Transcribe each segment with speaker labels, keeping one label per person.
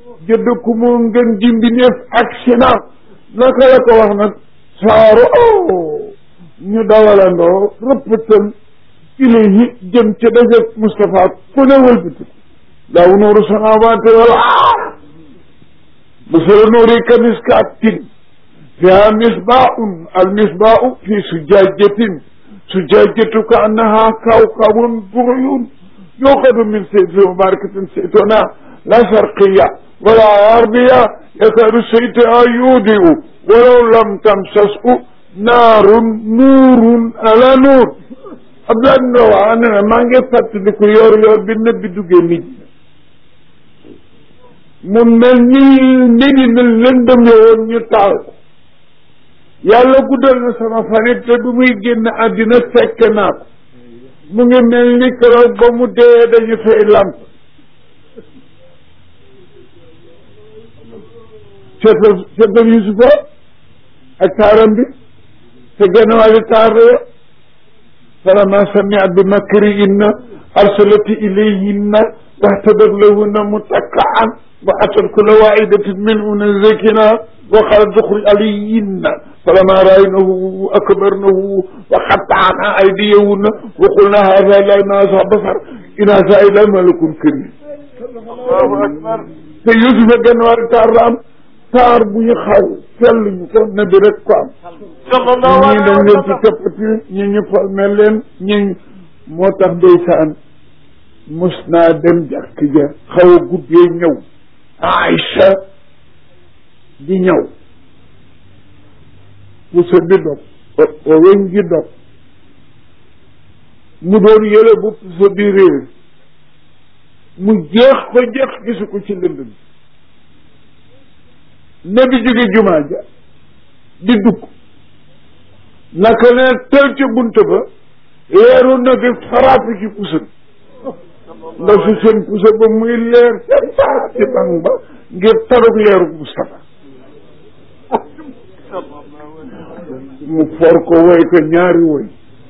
Speaker 1: jëdd ku moo ngën ji mbindeef ak sina naka la ko wax nag saaru ñu dawalandoo rëppatal ilayhi jëm ca dajeg Moustapha ku ne wëlbati laaw nuuru samawaati wal ard masalu nuuri ka miskaatin fiha misbaahun al misbaahu fi sujaajatin sujaajatu ka annaha kawkabun duruyun yuuqadu min saytin mubarakatin saytuna la sharqiya wala garbiya yakadu saytuha yudiu walaw lam tamsashu naarun nuurun ala nuur Abdoulaye Ndao wax ne maa ngi fàttaliku yor yor bi nëbbi duggee nit mu mel ni nit ñi mel lëndëm yowoon ñu taal ko yàlla guddal na sama fanit te du muy génn àddina fekk naa ko mu ngi mel ni keroog ba mu dee dañu fay lamp seetal seetal Yusufa ak taaram bi te genn wàlli taar la فلما سمعت بمكرهن أرسلت إليهن واهتدت لهن متكعا وأتت كل واحدة منهن زكنا وقالت اخرج عليهن فلما رأينه أكبرنه وقطعنا أيديهن وقلنا هذا لا ناس بصر إن هذا إلا ملك كريم الله أكبر te Yusufa genn wàlli taar la am taar bu ñu xaw sell ñu ko nabi rek ko am ñii dañ leen ci toppati ñi ñu formé leen ñi moo tax ndeysaan mus naa dem jàkk ja xaw a guddee ñëw Aïcha di ñëw pusa bi dog o weñ gi dog mu doon yële bu pusa bi réer mu jeex ko jeex gisu ko ci lënd bi ne bi jóge jumaa ja di dugg naka ne tel ca bunt ba leeru na bi faraatu ci pusa bi ndax si seen pusa ba muy leer ca saa ci bang ba ngir tarug leeru Moustapha mu for ko woy ko ñaari woy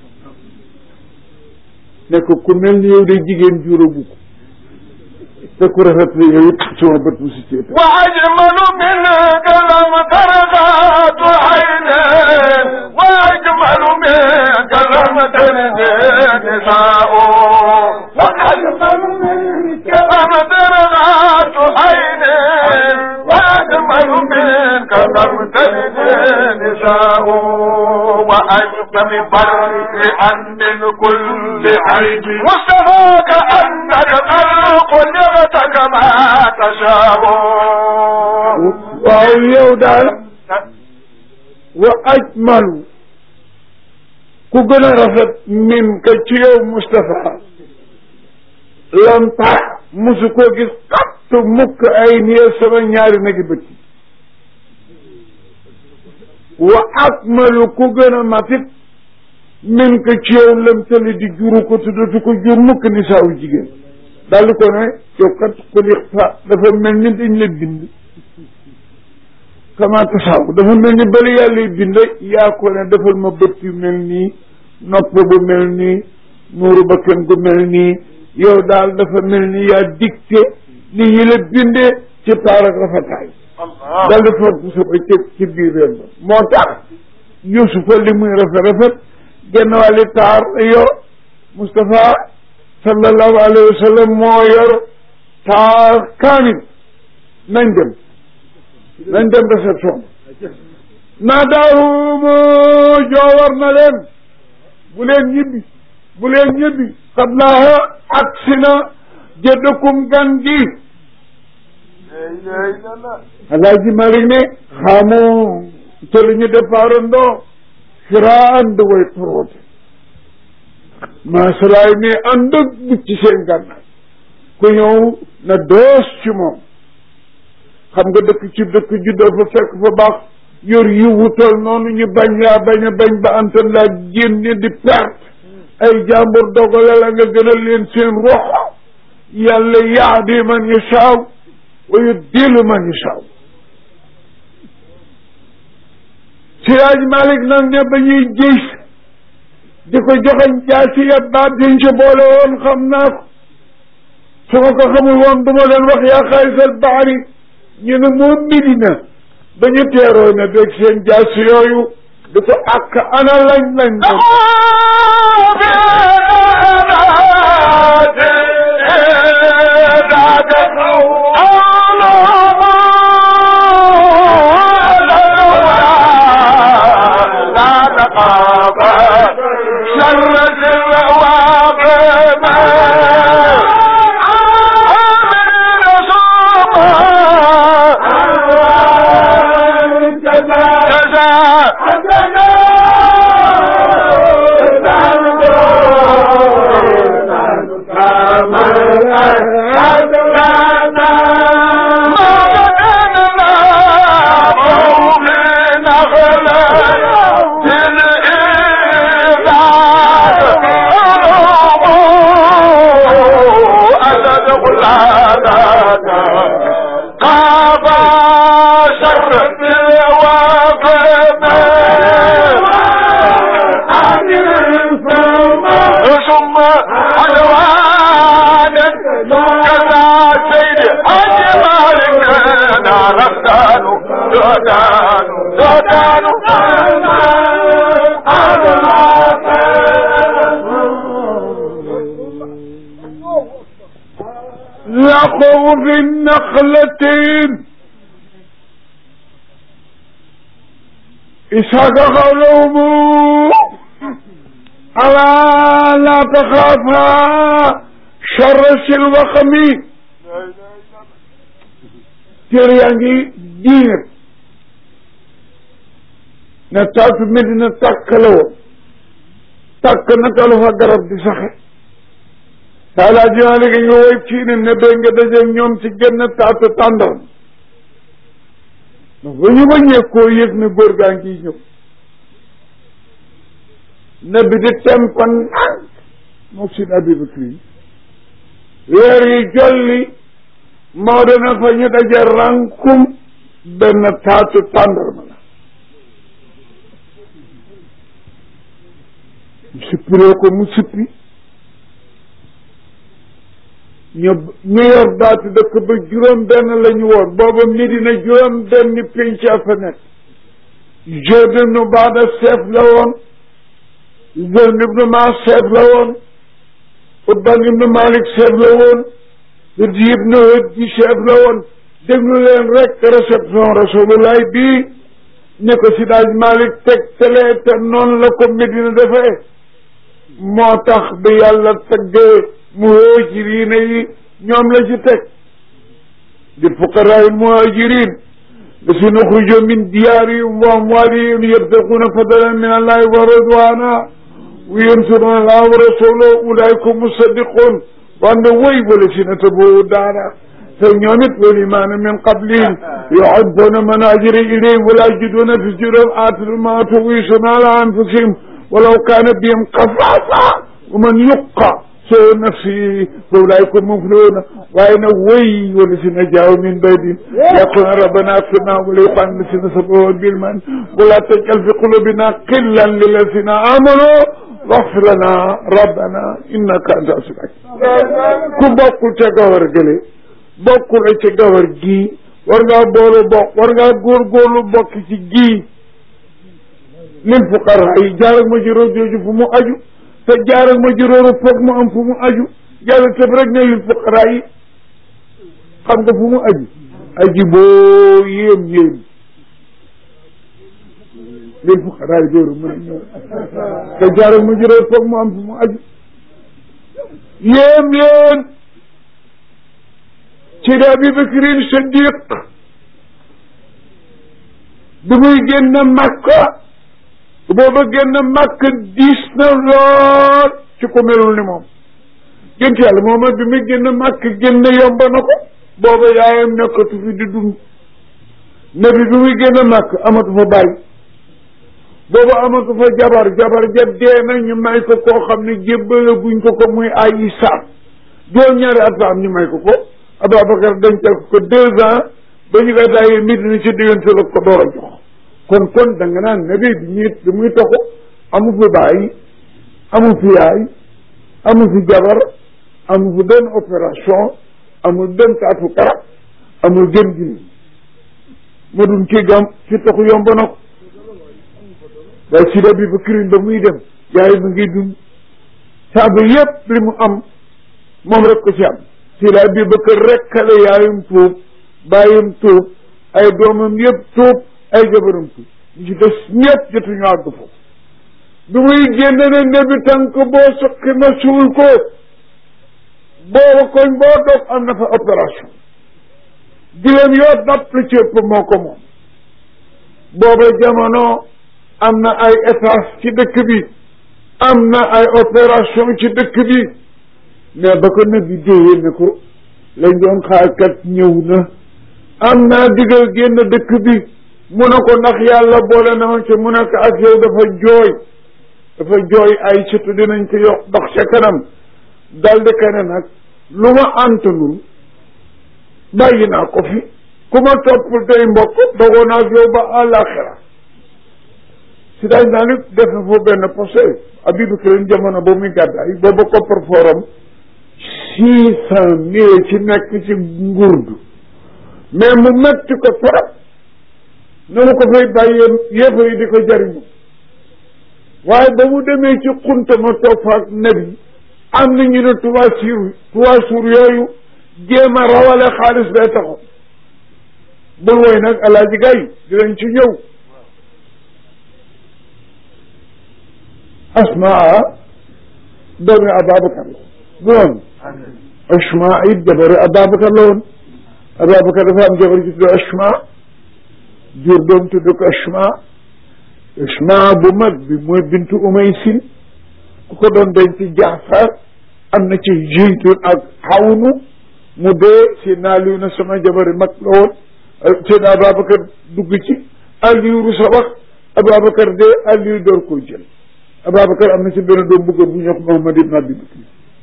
Speaker 1: ne ko ku mel ni yow de jigéen juróobu ko te ku rafet la yow it sama bët bu si ceeta
Speaker 2: wa ajmalu minka lam tarqatu aynan wa ajmalu minka lam talid nisaa'u wa ajmalu minka lam tarqatu aynan wa ajmalu minka lam talid nisaa'u wa ajmalu barri'an min kulli عيب وصفاك أنك خلق لغت كما تشاء
Speaker 1: waaw yow daal wa ajmalu ku gën a rafet min ka ci yow Moustapha lam tax musu koo gis xatt mukk ay niye sama ñaari nagi bët wa akmalu ku gën a matit min ko ci yow lam tali di juru ko tuddatu ko jur mukk ni saawu jigéen daal di ko ne yow kat xulixta dafa mel ni dañ la bind kama tasaaw dafa mel ni bali yàlla yi bind yaa ko ne defal ma bët yu mel nii nopp bu mel nii nuuru bakkan gu mel nii yow daal dafa mel ni yaa dicté ni yi la bindee ci taar ak rafetaay daal di foot bu saba ci ci biir réew ba moo tax Yusufa li muy rafet rafet genn wàlli taar yor Moustapha sallallahu alayhi wa sallam moo yor taar kaamil nañ dem nañ dem réception naa daahumu joowar na leen bu leen ñibbi bu leen ñibbi xam naa ak si na jëddakum gan gi alaaji Malik ne xamoo te lu ñu départandoo firaan da way toroote maasalaay ne ànd ak bucc seen gànnaay ku ñëw na doos ci moom xam nga dëkk ci dëkk juddoo fa fekk fa baax yor yi wutal noonu ñu bañ laa bañ a bañ ba antan laa génne di perte ay jàmbur dogale la nga gënal leen seen roxo yàlla yaadi man yashaaw wa yudillu man yashaaw Siraaj Malik nag ne ba ñuy gis di ko joxañ jaasi ya baat diñ ci boole woon xam naa ko su ma ko xamul woon du ma leen wax yaa xaarisal baari ñu ne moom Medina ba ñu teeroo na beeg seen jaas yooyu di ko àkk ana lañ lañ doon لقوا في النخلتين إسحاق قولهم ألا لا تخافا شر الوخم تريانجي دينك نتاك مدينة تاكلو تاك نتالو فقرب دي صحيح taalaa jiwaale gi nga woy fii ne nebee nga dajeeg ñoom ci genn taatu tàndoon ndax ba ñu bañee koo yëg ne góor gaa ngi ñëw nebi di tempan nag mook sin abibakri weer yi jolli moo dana fa ñu daje rankum benn taatu tàndarma la mu sippiree ko mu sippi ñu ñu yor baatu dëkk ba juróom benn la ñu woon booba Medina juróom benn pénc a fa nekk Zayd ibnu Baada chef la woon Zayd ibnu Maas chef la woon Utban ibnu Malik chef la woon Hudji ibnu Hudji chef la woon déglu leen rek réception Rasulullah bii ne ko si daaj Malik teg tele te noonu la ko Medina defee moo tax bi yàlla tëggee muhajiriina yi ñoom la ci teg di fuqaraai muhajirin lazina uxrijoo min diyaarihim wa amwaalihim yabtaquuna fadlan min allahi wa ridwaana wa yansuruuna allaha wa rasulahu ulaika hum musaddiquun wande woy walazina tabawwa'u daara te ñoom it wal iimaana min qablihim yuhibbuuna man haajara ilayhim wa laa yajiduuna fi suduurihim haajatan mimmaa uutuu wa yu'thiruuna alaa anfusihim walaw kaana bihim khasaasa wa man yuqa soo nafsi فأولئك هم المفلحون وأين وي والذين جاءوا من بعدهم يقولون ربنا اغفر لنا ولإخواننا الذين سبقونا بالإيمان ولا تجعل في قلوبنا غلا للذين آمنوا واغفر لنا ربنا إنك أنت العزيز ku bokkul ca gawar gële bokkul ca gawar gii war ngaa boolu bokk war ngaa góorgóorlu bokk ci gii lil fuqara yi jaar ak ma ci jooju fu mu aju te jaar ak ma juróoru foog mu am fu mu aju yàlla tëb rek ne lil fuqaraa yi xam nga fu mu aju aji boo yéem yéem lil fuqaraa yi dóoru mën a ñëw te jaar ak ma juróoru foog mu am fu mu aju yéem leen ci da Abi Bakrin Siddiq bi muy génn Makka booba génn màkk diis na lool ci ko melul ni moom gént yàlla mooma bi muy génn màkk génn yomba na ko booba yaayam nekkatu fi di dund nabi bi muy génn màkk amatu fa bàyyi booba amatu fa jabar jabar ja dee na ñu may ko koo xam ne jébbale guñ ko ko muy ay isaab juróom ñaari at fa am ñu may ko ko Ababacar dencal ko ko deux ans ba ñu koy daayee Medina ci diggante la ko door a jox kon kon da nga naan nabi bi ñuy bi muy toxu amu fi bàyyi amu fi yaay amu fi jabar amu fi benn opération amul benn taatu karab amul gën gi ma dun kii gam fi taxu yomb na ko waaye si bi ba kirin ba muy dem yaay mu ngi dund saaba yépp li mu am moom rek ko ci am si la bi ba kër rek kale yaayum tuub bàyyum tuub ay doomam yépp tuub ay jabaram tuub ñu ci des ñëpp jotuñu àgg foofu bi muy génn ne nebi tànk boo suqi ma suul ko booba koñ boo dog am na fa opération giléem yoo dapp lu ci ëpp moo ko moom booba jamono am na ay étage ci dëkk bi am na ay opération ci dëkk bi mais ba ko nabi déyee ne ko lañ doon xaarkat ñëw na am naa digal génn dëkk bi mu ne ko ndax yàlla boole na ma ci mu ne ko ak yow dafa jooy dafa jooy ay surtout dinañ ko yokk dox ca kanam daldi kene nag lu ma antanul bàyyi naa ko fi ku ma toppul tey mbokk dogoo naa ak yow ba àllaaxira si daaj naa ni def na foofu benn posé Abibu Kirin jamono ba muy gàddaay booba koppar forum six cent mille ci nekk ci ngurdu mais mu metti ko trop na mu ko fay bàyyee yéefa yi di ko jariñu waaye ba mu demee ci xunta ma toog fa ak nabi am na ñu ne trois jours trois jours yooyu jéem a rawale xaalis bee taxoon bul woy nag alaaji gay dinañ ci ñëw asmaa doomi ababacar la du noonu asmaa it jabari ababacar la woon ababacar dafa am jabar ji tudd asmaa jur doom tudd ko asmaa asmaa bu mag bi mooy bintu umaysin ku ko doon denc jaafar am na ci jeytun ak xawnu mu dee si naaliw na sama jabari mag la woon seen ababacar dugg ci aliyu rusa wax ababacar dee aliyu door koo jël ababacar am na ci benn doom bu góor bu ñuy wax Muhammad ibn Abi Bakr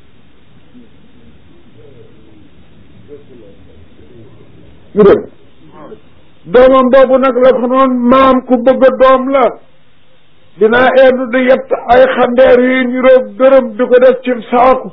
Speaker 1: ñu dem doomam boobu nag la ko noon maam ku bëgg a doom la dinaa endu di yett ay xandeer yi ñu roog dërëm di ko def ci saaku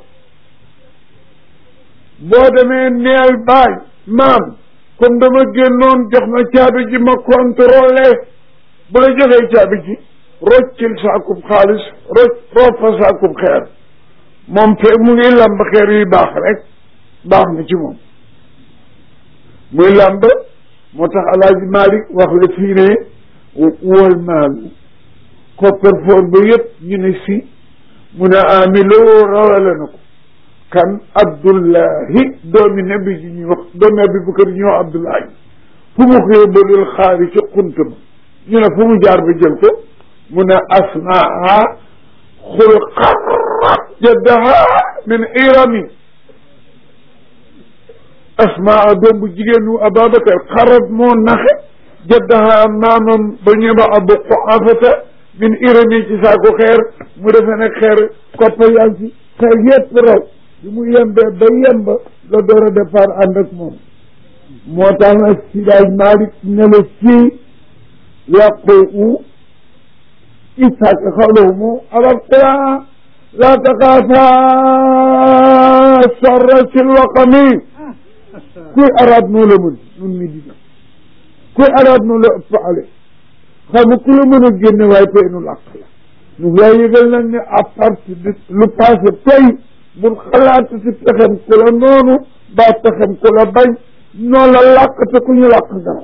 Speaker 1: boo demee neel baay maam comme dama génnoon jox ma caabi ji ma contrôlé bu la joxee caabi ji roccil saakub xaalis rocc roof fa saakub xeer moom fe mu ngi lamb xeer yuy baax rek baax na ci moom muy lamb moo tax alaaji Malik wax la fii ne wal maalu kopperfoor ba yëpp ñu ne si mu ne amiloo rawale na ko kan abdullahi doomi nabi ji ñuy wax doomi abi bakar ñu wax abdullahi fu mu ko yóbbalul xaari ci xunt ma ñu ne fu mu jaar ba jël ko mu ne asmaa xulqa jaddaha min irami asmaa doom bu jigéenu ababacar xarat moo naxe jaddaha maamam ba ñu ba abu quafata min irami ci saako xeer mu defe ne xeer koppa yaa ci xeer yépp raw bi mu yembee ba yemba la door a départ ànd ak moom moo tax nag si daaj Malick ne la fii yàqu إسحاق قوله على القراءة لا تخافا شر الوقم كل أراد نولا من من مدينة كل أراد نولا أفعله xam ku la mën a génne waaye tey nu làq la ñu lay yëgal nag ne à partir de lu passé tey bul xalaat si pexem ku la noonu ba pexem ku la bañ noo la làq te ku ñu làq garaw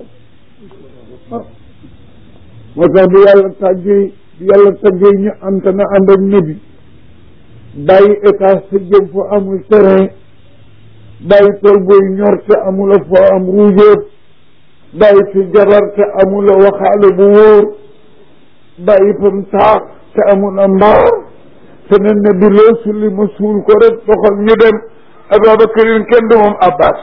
Speaker 1: moo tax bi yàlla tàggee bi yàlla tàggee ñu am te na ànd ak nabi bàyyi étage te jëm foo amul terrain bàyyi tool booy ñor te amula foo am ruujeet bàyyi fi jabar te amula waxaale bu wóor bàyyi fam taax te amula mbaar te ne nabi loo sulli ma suul ko rek doxal ñu dem Ababakarin kenn du moom Abbas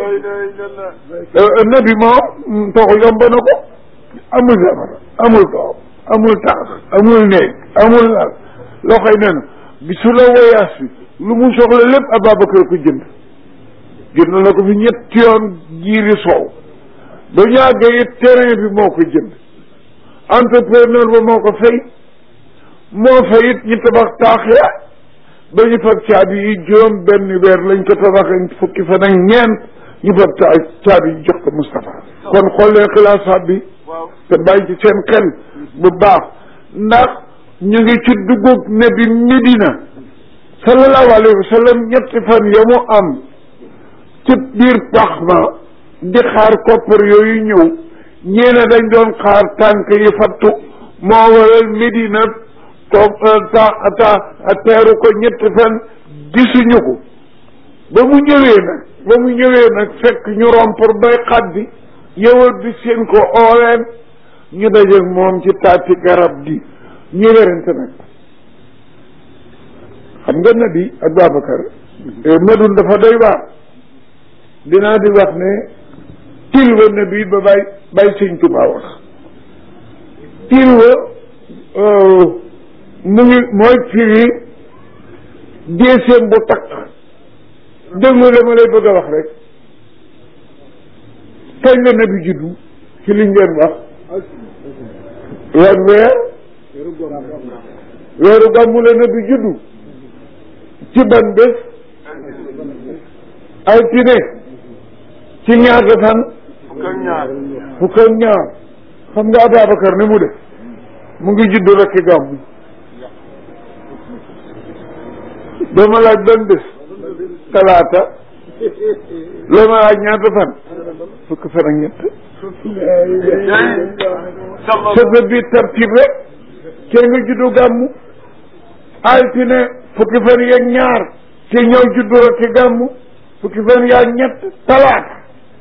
Speaker 1: nabi moom toxu yomb na ko amul jabar amul doom amul taax amul néeg amul lal loo xëy ne na bi su la woyaas bi lu mu soxla lépp Ababacar ko jënd jënd na ko fi ñetti yoon jiiri soow ba ñu àggee it terrain bi moo ko jënd entrepreneur ba moo ko fay moo fay it ñu tabax taax ya ba ñu fab caabi yi juróom benn weer lañ ko tabaxee fukki fan ak ñeent ñu fab caabi yi jox ko Moustapha kon xool leen xilaasaat bi te bàyyi ci seen xel bu baax ndax ñu ngi ci duggug ne bi Medina sallallahu alayhi wa sallam ñetti fan ya mu am ci biir pax ma di xaar koppar yooyu ñëw ñeene dañ doon xaar tànk yi fattu moo waral Medina toog ta ta teeru ko ñetti fan gisuñu ko ba mu ñëwee nag ba mu ñëwee nag fekk ñu rompre bay xaddi yëwal bi seen ko ooleen ñu dajeeg moom ci taati garab gi ñu werante nag xam nga nabi ak Babacar madun dafa doy waar dinaa di wax ne tilwa nabi ba bay bay sëñ Tuubaa wax tilwa mu ngi mooy firi déeséem bu takk déglu la ma lay bëgg a wax rek kañ la nabi juddu ci liñ leen wax weer weer weeru gàmmu la nabi juddu ci ban bés altine ci ñaata fan fukk ak ñaar xam nga Ababacar ni mu def mu ngi juddu rek ci gàmmu dama laaj ban bés talaata loo ma laaj ñaata fan fukk fan ak ñett sëba bi tartib rek kee nga juddu gàmmu altine fukki fan yeeg ñaar ci ñëw juddu rek ci gàmmu fukki fan yaag ñett talaata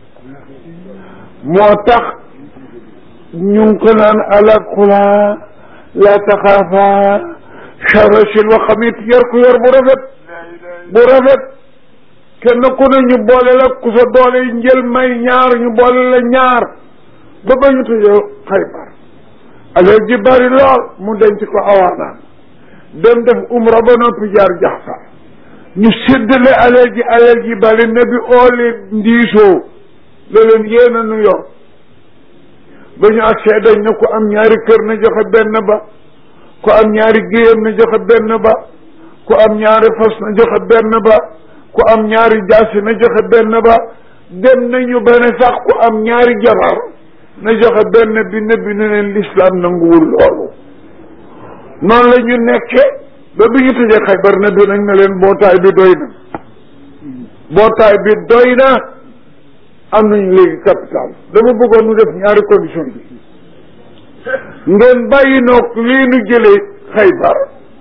Speaker 1: moo tax ñu ngi ko naan alakula la taxaafa charasil wa xamit yor ko yor bu rafet bu rafet kenn ku ne ñu boole la ku sa doole yi njël may ñaar ñu boole la ñaar ba ba ñu tëjee xaybar alal ji bari lool mu denc ko awaanaan dem def umra ba noppi jaar jaxsa ñu séddale alal ji alal ji bari ne bi ooli ndiisoo la leen yéen a nu yor ba ñu agsee dañ ne ku am ñaari kër na joxe benn ba ku am ñaari géyam na joxe benn ba ku am ñaari fas na joxe benn ba ku am ñaari jaasi na joxe benn ba dem nañu ba ne sax ku am ñaari jabar na joxe benn bi ne bi ne leen lislaam nanguwul loolu noonu la ñu nekke ba bi ñu tëjee Xaybar na bi nag ne leen bootaay bi doy na bootaay bi doy na am nañu léegi capital dama bëggoon nu def ñaari condition bi ngeen bàyyi noog lii nu jëlee Xaybar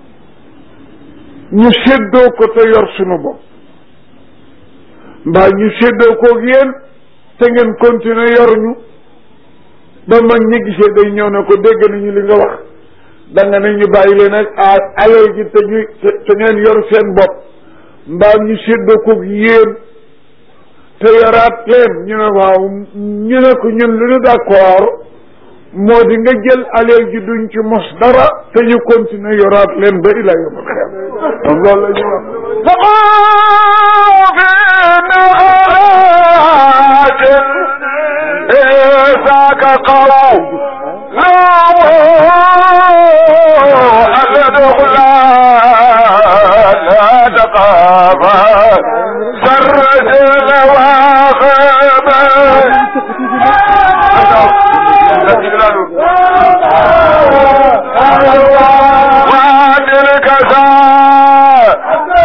Speaker 1: ñu séddoo ko te yor sunu bopp mbaa ñu séddoo koog yéen te ngeen continuer yor ñu ba mag ñi gisee day ñëw ne ko dégg nañu li nga wax da nga ne ñu bàyyi leen ak alal ji te ñu te ngeen yor seen bopp mbaa ñu séddoo koog yéen te yoraat leen ñu ne waaw ñu ne ko ñun lu ñu d'accord moo di nga jël alal ji duñ ci mos dara te ñu continuer yoraat leen ba ila yawmal xiyaam kon loolu la ñu wax
Speaker 2: ذاك قوم لا الدخل لا تقابا سرج وعد الكساء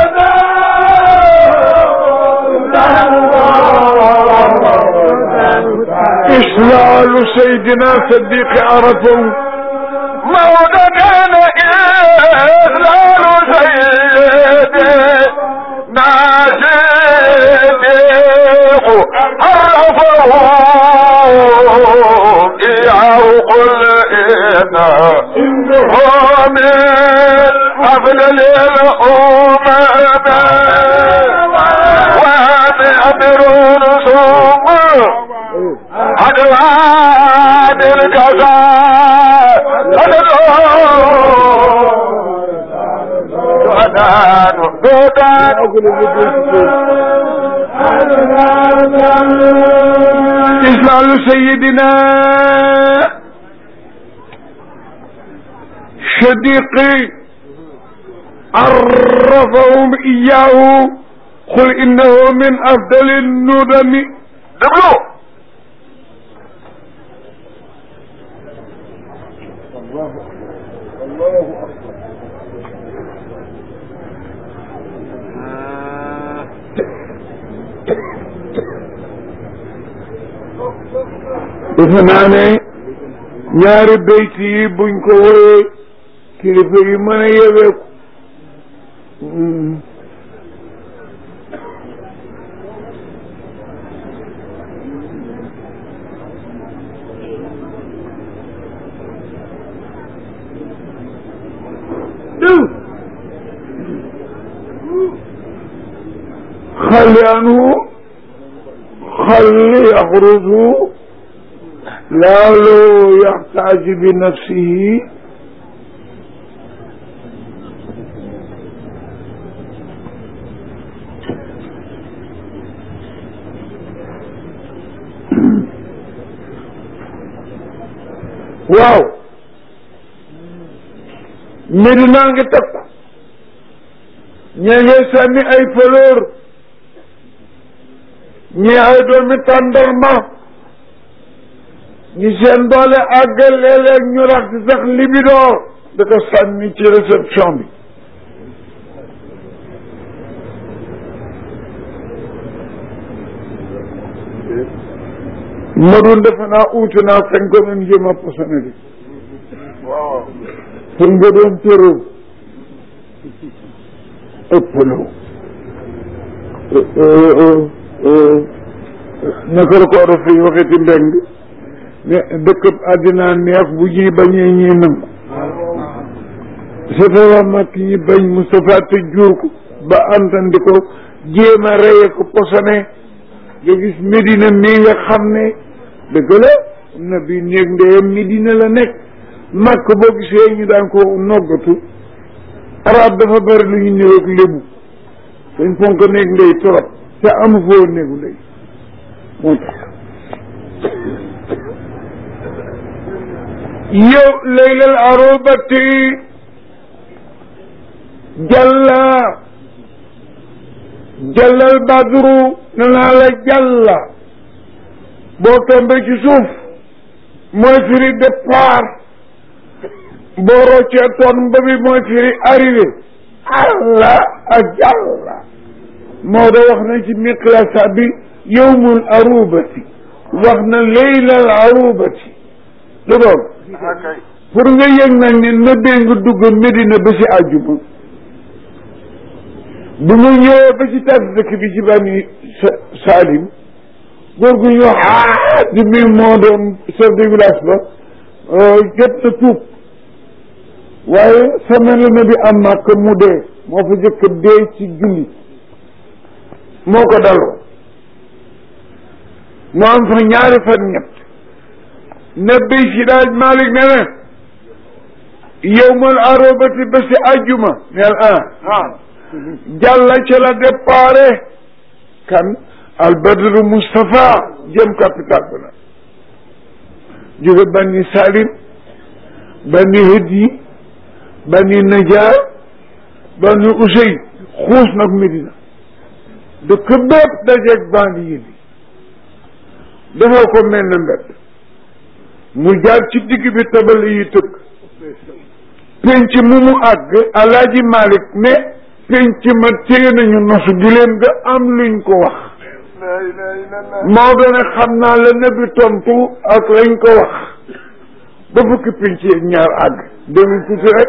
Speaker 1: إسلال سيدنا صديق عرفوا
Speaker 2: موت كان إسلال سيدي ناسيق عرفه إياه قل إنه من أفضل الأمم وأبرون ثم عدوان الكفاء سودان سودان
Speaker 1: إسلال سيدنا صديقي عرفهم إياه قل إنه من أفضل الندم
Speaker 2: déglu
Speaker 1: defe naa ne ñaari bayt yi buñ ko woyee kilifa yi mën a yeweeku خلي عنه خلي يخرج لعله يحتاج بنفسه waaw Medina ngi takku ñee ngi sànni ay fleur ñi ay doomi tàndarma ñi seen doole àggal léeg-léeg ñu rax ci sax libidoor da ko sànni ci réception bi ma doon defe naa uuti naa fañ ko doon jéem a posone bi
Speaker 2: waaw
Speaker 1: pour nga doon tërëw ëppaloo naka la ko war a fi waxeti mbeng ne dëkkab àddina neex bu ñuy bañee ñuy nangu safara mag ñi bañ Moustapha te jur ko ba antandi ko jéem a reye ko posone nga gis Medina mii nga xam ne dëgg la na bi néeg ndeyam Medina la nekk màkk boo gisee ñu daan ko noggatu arab dafa bari lu ñu néew ak lébu dañ fonk néeg ndey torop te amu foo néegu ndey moo tax yow laylal arobati jalla jallal badru ne naa la jalla boo tombee ci suuf mooy firi départ boo roccee toon ba bi mooy firi arrivé allah ak jalla moo da wax na ci miqlasa bi yowmul arubati wax na leylal arubati du doon
Speaker 2: akay
Speaker 1: pour nga yëg nag ne nëbbee nga dugg Medina ba si àjjuma bu nga ñëwee ba ci tas dëkk bi ci bani sa- Salim góor gu ñu wax di mi moo doon chef de village ba jot na tuub waaye semaine la na bi am màkk mu dee moo fa jëkk dee ci julli moo ko daloo mu am fa ñaari fan ñett nebbi si daaj Malick ne ne yowmal arobati ba si àjjuma neel ah
Speaker 2: ah
Speaker 1: jàlla ca la déparé kan albadru Moustapha jëm capital ba nag jóge bani Salim bani Hëdyi bani Najaar bani Usey xuus nag Medina dëkk bépp dajeeg bandi yi bi defoo ko mel na mbedd mu jaar ci digg bi tabal yi tëgg penc mu mu àgg alaaji Malick ne penc ma téye nañu nosu giléem ga am luñ ko wax
Speaker 2: la ilaha illallah
Speaker 1: Maodo ne xam naa la nabi tontu ak lañ ko wax ba fukki penc yeeg ñaar àgg déglu tuuti rek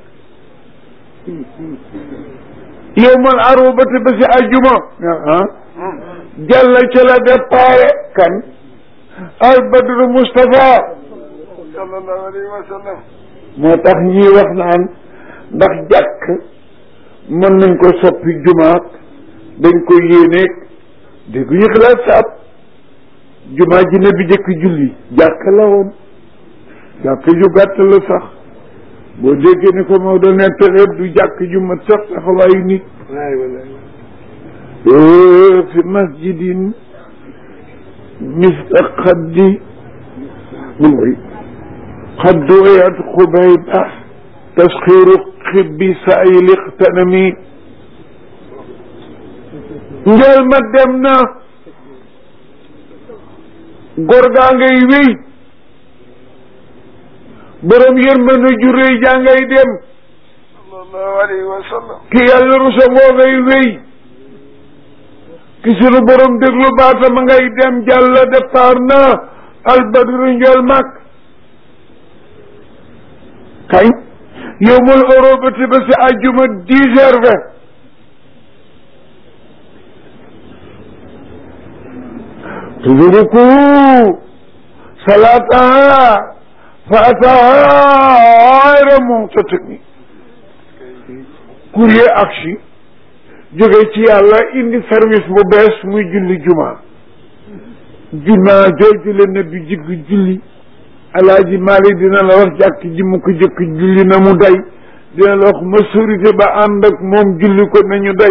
Speaker 1: yow man arobati ba si àjjuma ah jàlla ca la déparé kan al badru Moustapha
Speaker 2: sallallahu alayhi wa sallam
Speaker 1: moo tax ñii wax naan ndax jàkk mën nañ ko soppi jumaat dañ ko yéeneeg dégg ñu xalaat saab jumaa ji ne bi jëkk julli jàkk la woon jàkk ju gàtt la sax boo déggee ni ko moo doon nettalee du jàkk ju mat sax taxawaayu nit fi masjidin misla xaddi mun koy قد ويت خبيبة تسخير خب سائل اغتنمي njël ma dem na góor gaa ngay wéy borom yërmande ju rëy jaa ngay dem
Speaker 2: sallallahu alayhi wa sallam
Speaker 1: ki yàlla rusa ngoo ngay wéy ki sunu borom déglu baatama ngay dem jàlla départ na albadru njol mag kañ yowmul orobati ba si àjjuma dix heures vingt tudruku salataha fa ataha ayra mutatimi courrier aksi jóge ci yàlla indi service bu bees muy julli juma juma jooju la ne bi jigg julli alaaji Maalik dina la wax jàkk ji mu ko jëkk julli na mu day dina la wax majorité ba ànd ak moom julli ko nañu day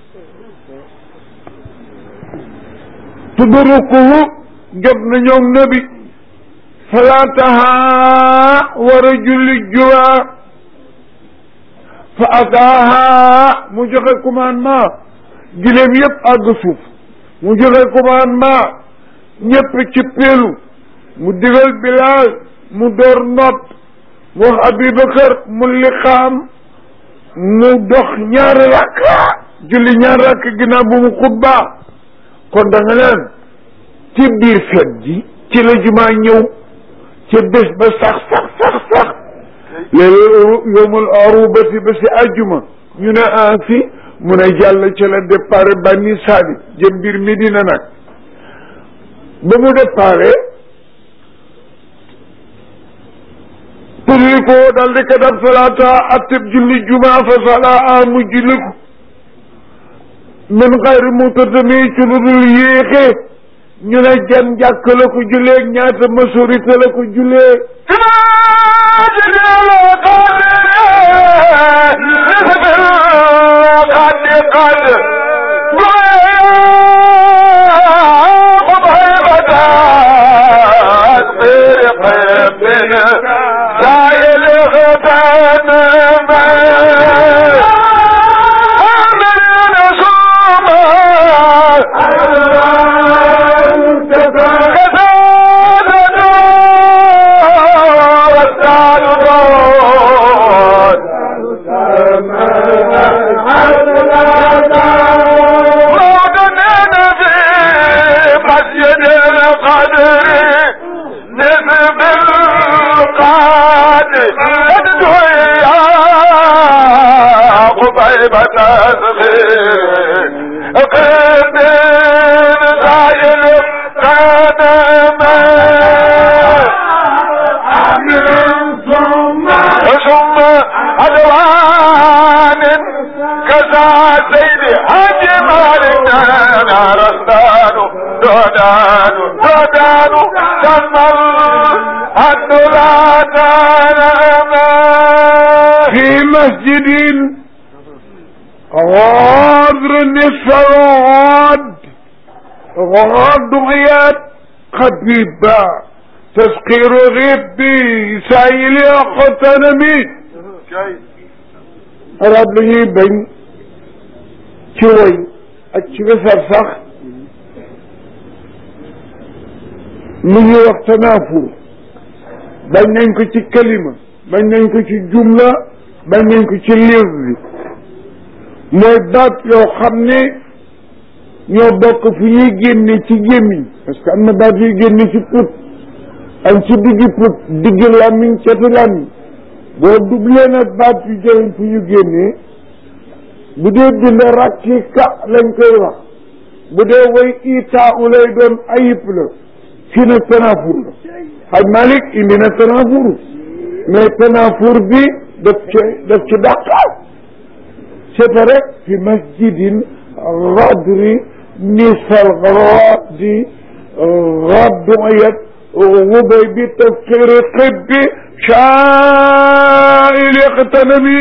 Speaker 1: tudrukuhu jot na ñoom nabi salaataha war a julli juma fa ataaha mu joxe commandement gileem yëpp àgg suuf mu joxe commandement ñëpp ci peelu mu digal Bilaal mu door noot mu wax Abubakar mu liqaam mu dox ñaari rakka julli ñaari rakk ginnaaw bu mu xutba kon da nga leen ci biir fet ji ci la jumaa ñëw ci bés ba sax sax sax sax léegi yowmul arubati ba si àjjuma ñu ne ah fi mu ne jàll ci la départ Bani Saadi jëm biir Medina nag ba mu départ tulli ko dal di ko def salaata atteb julli juma fa salaa mu julli ko min xayri mu tatami ci lu dul yéexe ñu ne jan jàkk la ko jullee ñaata majorité la ko jullee في مسجد غادر نصف الغاد غاد غياد خبيبا تسقير غبي سايل اقتنمي arab la ñuy bañ ci woy ak ci wesar sax lu ñuy wax tanaafur bañ nañ ko ci kalima bañ nañ ko ci jumla bañ nañ ko ci liir bi mooy baat yoo xam ne ñoo bokk fu ñuy génne ci gémmiñ parce que am na baat yuy génne ci put am ci diggi put diggi làmmiñ cati làmmiñ boo dublee nag baat yu jëriñ fu ñu génnee bu dee bind rakki ka lañ koy wax bu dee way itaa u lay doon ayib la fii nag tanaafur la xaj Malik indi na tanaafur mais tanaafur bi daf ci daf ci dàqaal c'est rek fi masjidin radri nisfal radi raduyat wubay bi tafkiri xibbi شائل اقتنمي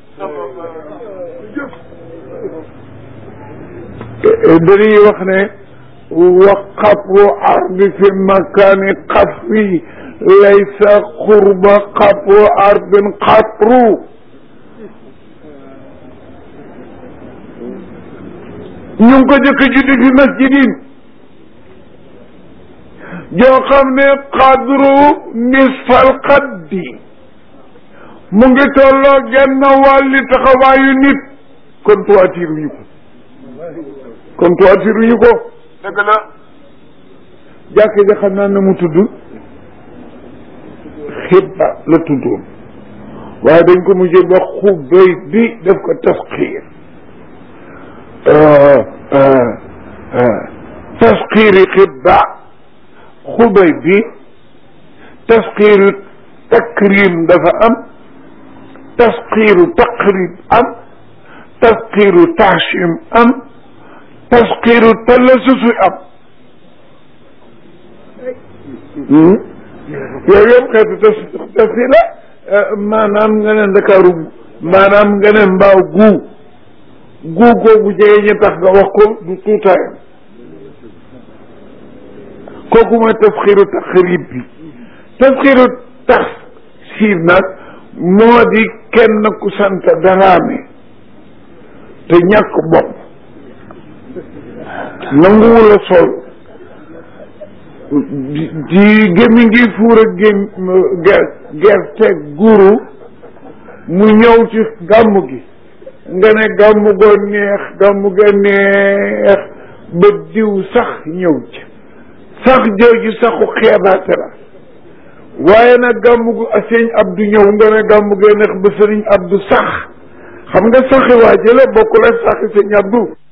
Speaker 1: dañuy wax ne wa xabru ardi fi makani xafri laysa xurba xabru ardin xabru ñu ngi ko jëkk juddi fi masjidin joo xam ne qadru nisfal qaddi mu ngi tolloo genn wàlli taxawaayu nit kon tuwaatiruñu ko kon tuwaatiruñu ko
Speaker 2: dëgg la
Speaker 1: jàkk ja xam naa ne mu tudd xibba la tuddoon waaye dañ ko mujjee ba xubay bi def ko tasxiir tasxiiri xibba xubay bi tasxiiru takrim dafa am tasxiiru taqrib am tasxiiru taxchim am tasxiiru talasusu am yooyu yëpp xeetu tas tasxiir la maanaam nga ne ndakaaru maanaam nga ne mbaaw guu guu googu jege ñu tax nga wax ko du tuutaayam kooku mooy tasxiiru taxrib bi tasxiiru taxsiir nag moo di kenn ku sant daraame te ñàkk bopp nanguwul a sol di gémmi ngi fuur a gém gerte guru mu ñëw ci gàmm gi nga ne gàmm goo neex gàmm ga neex ba diw sax ñëw ci sax jooju saxu xeebaate la waaye nag gàmm gu sëñ Abdu ñëw nga ne gàmm gee neex ba sëriñ Abdu sax xam nga saxi waa jële bokkul ak saxi sëñ Abdu